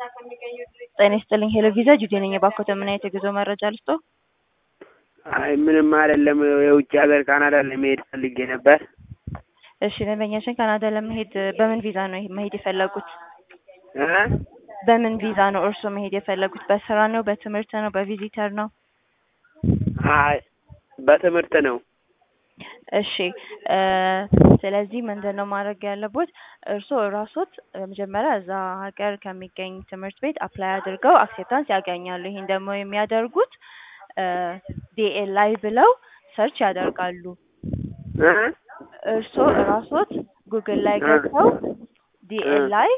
ጤና ይስጥልኝ ሄሎ ቪዛ ጁዴ ነኝ። የባኮተ ምን አይነት የጉዞ መረጃ ልስጦ? አይ ምንም አይደለም። የውጭ ሀገር ካናዳ ለመሄድ ፈልጌ ነበር። እሺ ደንበኛችን ካናዳ ለመሄድ በምን ቪዛ ነው መሄድ የፈለጉት? እ በምን ቪዛ ነው እርስዎ መሄድ የፈለጉት? በስራ ነው? በትምህርት ነው? በቪዚተር ነው? አይ በትምህርት ነው። እሺ እ ስለዚህ ምንድን ነው ማድረግ ያለቦት እርስዎ ራስዎት መጀመሪያ እዛ ሀገር ከሚገኝ ትምህርት ቤት አፕላይ አድርገው አክሴፕታንስ ያገኛሉ። ይሄን ደግሞ የሚያደርጉት ዲኤልአይ ብለው ሰርች ያደርጋሉ። እ እርስዎ ራስዎት ጉግል ላይ ገብተው ዲኤልአይ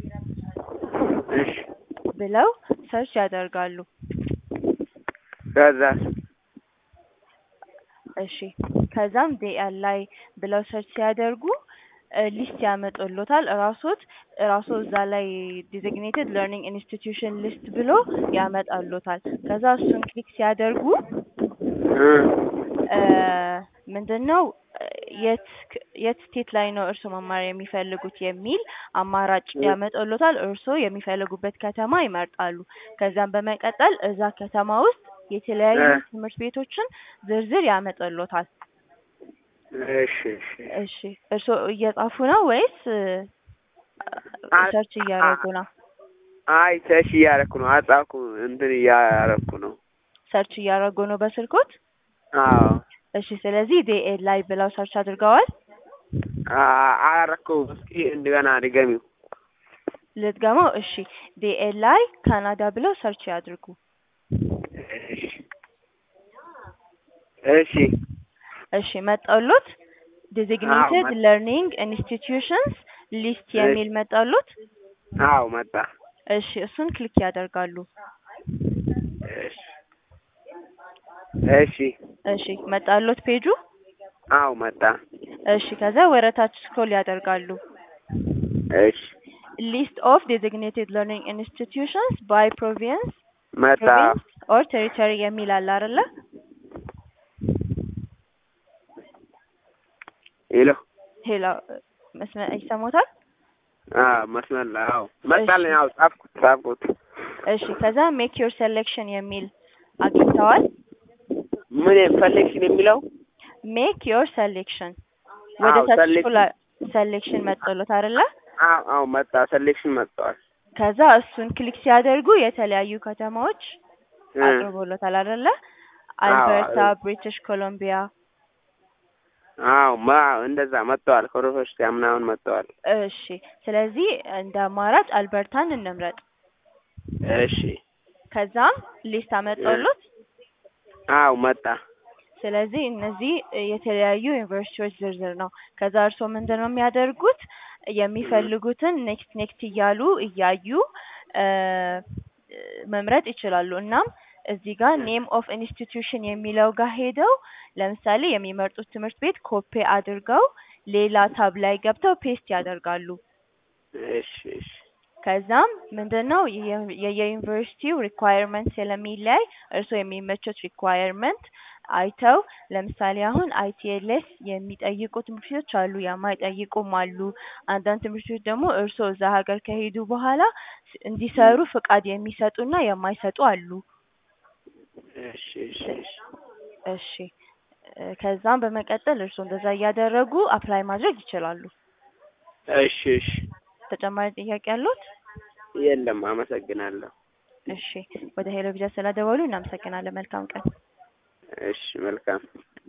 እሺ ብለው ሰርች ያደርጋሉ። ከዛ እሺ ከዛም ዲኤልአይ ብለው ሰርች ሲያደርጉ ሊስት ያመጡሎታል። ራስዎት ራስዎ እዛ ላይ ዲዚግኔትድ ለርኒንግ ኢንስቲትዩሽን ሊስት ብሎ ያመጣሎታል። ከዛ እሱን ክሊክ ሲያደርጉ እ ምንድን ነው የት የት ስቴት ላይ ነው እርስዎ መማር የሚፈልጉት የሚል አማራጭ ያመጣሎታል። እርስዎ የሚፈልጉበት ከተማ ይመርጣሉ። ከዛም በመቀጠል እዛ ከተማ ውስጥ የተለያዩ እ ትምህርት ቤቶችን ዝርዝር ያመጣሎታል። እሺ እሺ እሺ እርስዎ እየጻፉ ነው ወይስ አ- ሰርች እያደረጉ ነው? አይ ሰርች እያደረኩ ነው። አጻፍኩ እንትን እያደረኩ ነው። ሰርች እያደረጉ ነው በስልኮት? አዎ እሺ ስለዚህ ዲኤልአይ ብለው ሰርች አድርገዋል? አ- አላረኩም። እስኪ እንደገና ድገሚው። ልድገመው? እሺ ዲኤልአይ ካናዳ ብለው ሰርች ያድርጉ። እሺ እሺ እሺ መጣሎት? ዲዚግኔትድ መጣ። ለርኒንግ ኢንስቲትዩሽንስ ሊስት የሚል መጣሎት? አዎ መጣ። እሺ እሱን ክሊክ ያደርጋሉ። እሺ እሺ እሺ መጣሎት ፔጁ? አዎ መጣ። እሺ ከዛ ወረታች ስክሮል ያደርጋሉ። እሺ ሊስት ኦፍ ዲዚግኔትድ ለርኒንግ ኢንስቲትዩሽንስ ባይ ፕሮቪንስ መጣ። ፕሮቪንስ ኦር ቴሪቶሪ የሚል አለ አይደለ? ሄሎ ሄሎ መስመ ይሰማዎታል? አዎ መስመር ላይ አዎ መጣልኝ። አዎ ጻፍኩት ጻፍኩት። እሺ ከዛ ሜክ ዮር ሴሌክሽን የሚል አግኝተዋል? ምን ፈለግሽን የሚለው ሜክ ዮር ሴሌክሽን ወደ አዎ ታች ሰሌክሽን ስኩል ሴሌክሽን መጥቶሎት አይደለ? አዎ አዎ መጣ። ሰሌክሽን መጥተዋል። ከዛ እሱን ክሊክ ሲያደርጉ የተለያዩ ከተማዎች እ አቅርቦሎታል አይደለ? አዎ አልበርታ፣ አዎ ብሪቲሽ ኮሎምቢያ። አዎ ማ እንደዛ መጥተዋል። ከዩኒቨርሲቲ ምናምን መጥተዋል። እሺ ስለዚህ እንደ አማራጭ አልበርታን እንምረጥ። እሺ ከዛም ሊስት አመጣሎት። አዎ መጣ። ስለዚህ እነዚህ የተለያዩ ዩኒቨርሲቲዎች ዝርዝር ነው። ከዛ እርስዎ ምንድን ነው የሚያደርጉት የሚፈልጉትን ኔክስት ኔክስት እያሉ እያዩ እ መምረጥ ይችላሉ። እናም እዚህ ጋር ኔም ኦፍ ኢንስቲትዩሽን የሚለው ጋር ሄደው ለምሳሌ የሚመርጡት ትምህርት ቤት ኮፒ አድርገው ሌላ ታብ ላይ ገብተው ፔስት ያደርጋሉ። እሺ እሺ ከዛም ምንድን ነው የ- የየዩኒቨርሲቲው ሪኳየርመንት ስለሚለያይ እርስዎ የሚመቹት ሪኳየርመንት አይተው ለምሳሌ አሁን አይቲኤልኤስ የሚጠይቁ ትምህርት ቤቶች አሉ፣ የማይጠይቁም አሉ። አንዳንድ ትምህርት ቤቶች ደግሞ እርስዎ እዛ ሀገር ከሄዱ በኋላ ስ- እንዲሰሩ ፍቃድ የሚሰጡና የማይሰጡ አሉ። እሺ እሺ እሺ እሺ እ ከዛም በመቀጠል እርስዎ እንደዛ እያደረጉ አፕላይ ማድረግ ይችላሉ። እሺ እሺ ተጨማሪ ጥያቄ አለዎት? የለም። አመሰግናለሁ። እሺ ወደ ሄሎ ቪዛ ስለደወሉ እናመሰግናለን። መልካም ቀን። እሺ መልካም